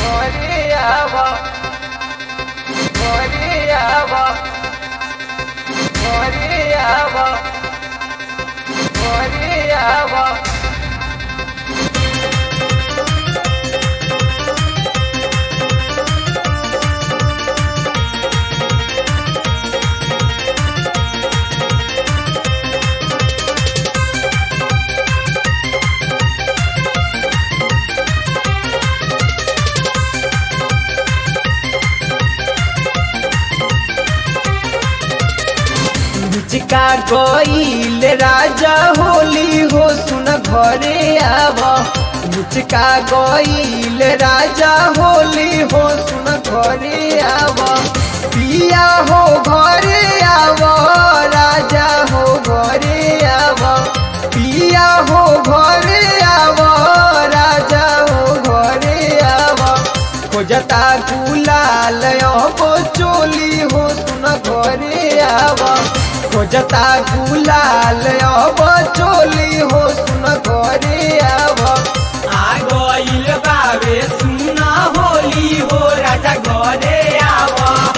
Goriaba. Goriaba. Goriaba. Goriaba. चिका गईल राजा होली हो सुन घरे आव मुचका गईल राजा होली हो सुन घरे आव पिया हो घरे आव राजा हो घरे आव पिया हो घरे आव राजा हो घरे आव खोजता गुलाल अब चोली हो सुन घरे आव खोजता गुलाल अब चोली हो सुन घरे आव आ गइल बावे सुना होली हो राजा घरे आव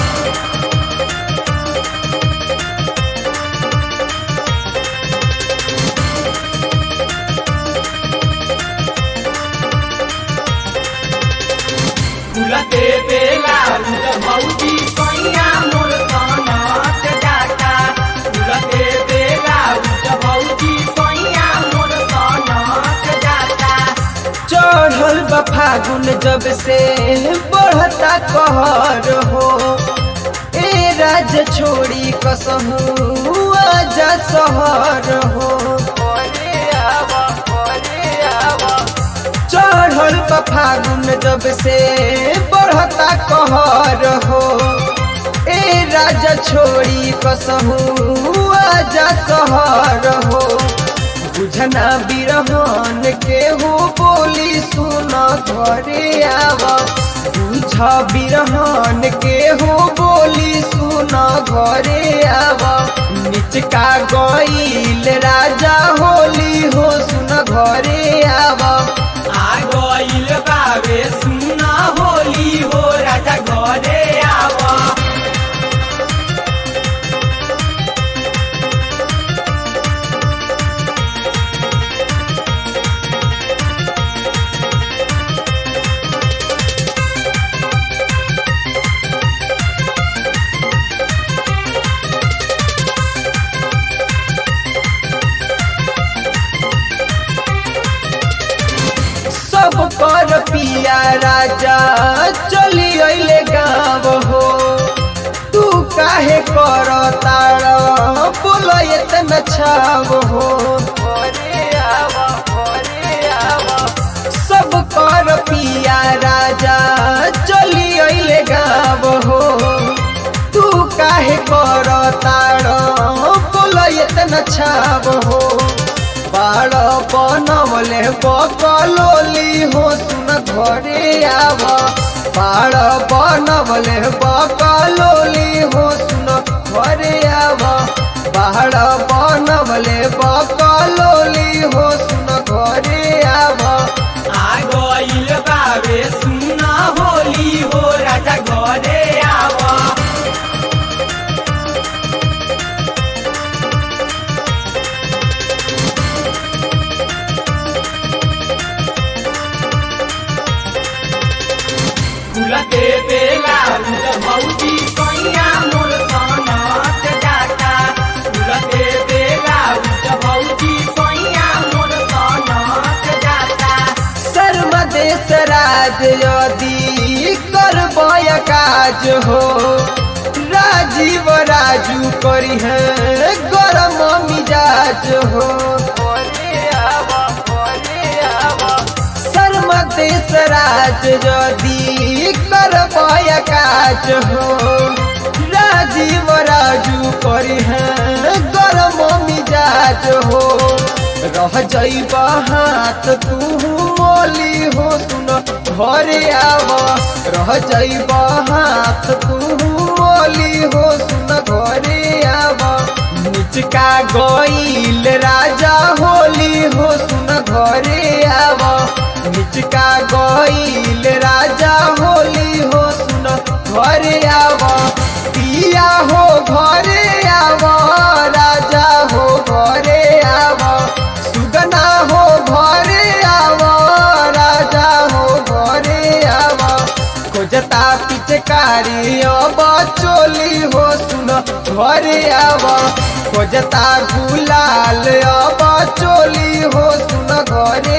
फुलते बेला उत भौजी सैया मोर सनत जाता फुलते बेला उत भौजी सैया मोर सनत जाता चढ़ल बा फागुन जब से बढ़ता कहर हो ए राज छोड़ी कसहू आजा सहर हो Goriaba. Goriaba. चढ़ल बा फागुन जब से बढ़ता कहर हो ए राजा छोड़ी कसहू आजा सहर हो बुझना बिरहन के हो बोली सुन घरे आवा बुझ बिरहन के हो बोली सुन घरे आवा निचका गईल राजा होली हो सुन घरे आवा आ गइल बावे सुना होली हो राजा घरे आव सब कर पिया राजा चली अइले गाँव हो तू काहे कर तार बोल इतना छाव हो Goriaba. Goriaba. सब कर पिया राजा चली अइले गाँव हो तू काहे कर तार बोल इतना छाव हो बाड़ बनवले बकलोली हो सुन घरे आव बाड़ बनवले बकलोली हो सुन घरे आव बाड़ बनवले बकलोली हो सुन घरे आव आ गइल बावे सुना होली हो राजा घरे आव फुलते बेला उत भौजी सैया मोर सनत जाता फुलते बेला उत भौजी सैया मोर सनत जाता शर्म देश राज यदि करबय काज हो राजीव राजू करी है गरम मिजाज हो Goriaba. Goriaba. शर्म देश राज यदि करबय काज हो राजीव राजू करी है गरम मिजाज हो रह जैब हाथ तू मोली हो सुन घरे आव रह जैब हाथ तू मोली हो सुन घरे आव निचका गईल राजा होली हो सुन घरे आव निचका गईल राजा राजा हो घरे आव राजा हो घरे आव सुगना हो घरे आव राजा हो घरे आव खोजता पिचकारी अब चोली हो सुन घरे आव खोजता गुलाल अब चोली हो सुन घरे